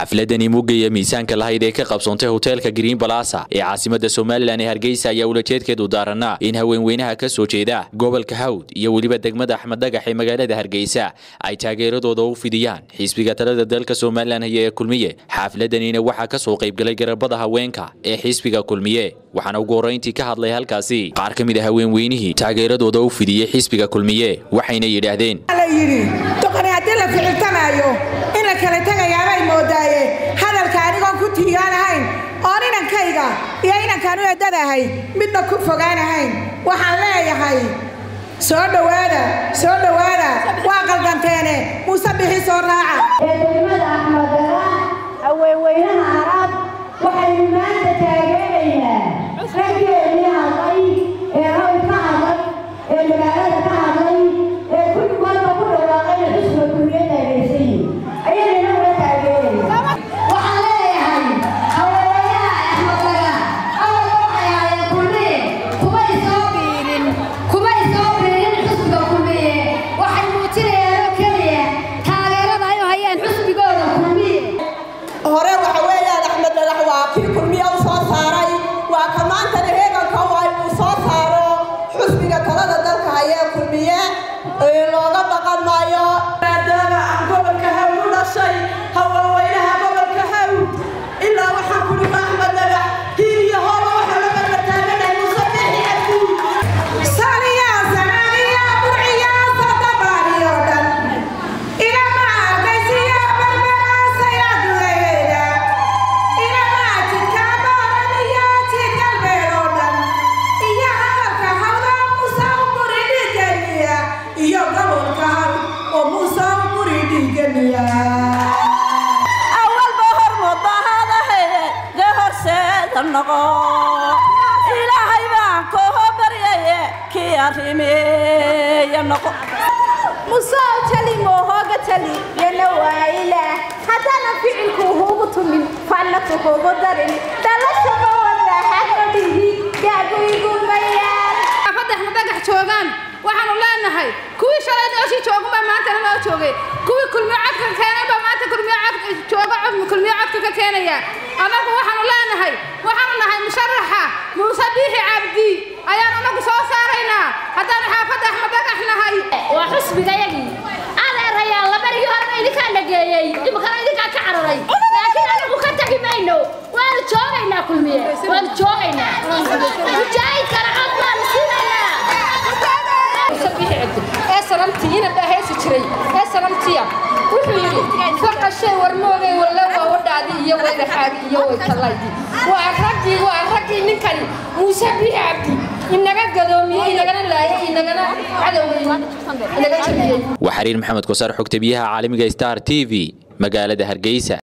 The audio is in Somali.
xafladani mugaya miisaanka lahayd ee ka qabsoontay hoteelka green balasa ee caasimada somalilan ee hargeysa ayaa ulajeedkeedu daaranaa in haweenweynaha ka soo jeeda gobolka hawd iyo weliba degmada axmed dhagax ee magaalada hargeysa ay taageeradooda u fidiyaan xisbiga talada dalka somalilan haya ee kulmiye xafladanina waxaa ka soo qaybgalay garabada haweenka ee xisbiga kulmiye waxaana ugu horrayntii ka hadlay halkaasi qaar ka mid a haweenweynihii taageeradooda u fidiyey xisbiga kulmiye waxayna yidhaahdeen yidhi doqoni haddii la ficiltamaayo in la kala tegayaabay moodaaye hadalka anigoon ku tiigaanahayn oon inankayga iyo inankaan u eddadahay midna ku fogaanahayn waxaan leeyahay soo dhowaada soo dhowaada waa qaldanteene muuse bixi soo raaca ee degmada axmedara haweenweynaha arab waxaynu maanta taageeraynaa raggeennii hadlay ee hawl ka hadlay ee magaalada ka hadlay ee kulli walba ku dhawaaqayna xusba kulmiyadda agaysayin ayaynana ula taageerayna waxaan leeyahay haweenweynaha axmedara awal waxay ahaayeen kulmiye kumay soo biirin kumay soo biirin xusbiga kulmiye waxay muujinayaan oo keliya taageerada ay u hayaan xusbigooda kulmiye hore waxa weeyaan axmed dhagax waa kii kulmiye u soo saaray waa ka maantana heeganka waa inuu soo saaro xusbiga talada dalka hayee kulmiye looga baqan maayo maadaama aan gobolka hawd u dhashay haweenweynaha gobolka hawd ilaa waxaan kuli axmed dhagax hiil iyo hooba waxa la barbartaaganay musabixi abdi saniya sanaaniya burciya sadabaaniyo dhan ilama arkaysiya barbaraasaya duleeda ilama jidka baaraniya jidgalbeedoo dhan iyo hadalka hawda muuse u buri dhigamiya iyo gobolka hawd oo muuse u buri dhigamiya awalba hormudahadahaye dee horseeda noqo ilaahay baan koo baryaye kii arrimeeya noqo musoo tali moohooga tali yana waayila haddana ficilku hugu tumin fannatu kugu darin dhalashaba wadaaxaga dhihi gaagu igumayaan afadax madagax joogaan waxaanu leenahay kuwii shalay nooshii joogunbaa maantana noo joogay kuwii kulmiyo codka keenaybaa maanta kulmiyo cod jooga kulmiyo codka ka keenaya annagu waxaanu leenahay waxaanu nahay musharaxa muuse biixi cabdi ayaanu anagu soo saaraynaa haddaanu xaafadda axmed dhagax nahay waa xusbigayagii adeerayaa labarigii horeba idinkaa dhageeyey imikana idinkaa ka cararay laakiin anagu ka tagi mayno waanu joogaynaa kulmiye waanu joogaynaa mujaahidkana cod baanu siinaynaa ee sanamtii ina dhaheesi jiray ee sanamtiya wuxuu yidhi faqashay warmoogay walle waa wadhaadi iyo wayraxaagi iyo waytalaydi waa raggii waa raggii ninkani muuse biixi cabdi inaga gadoomiyey inagana laayay inagana cadowgay inaga jabiyey waa xariir maxamed kosaar xogta biyaha caalamiga star t v magaalada hargeysa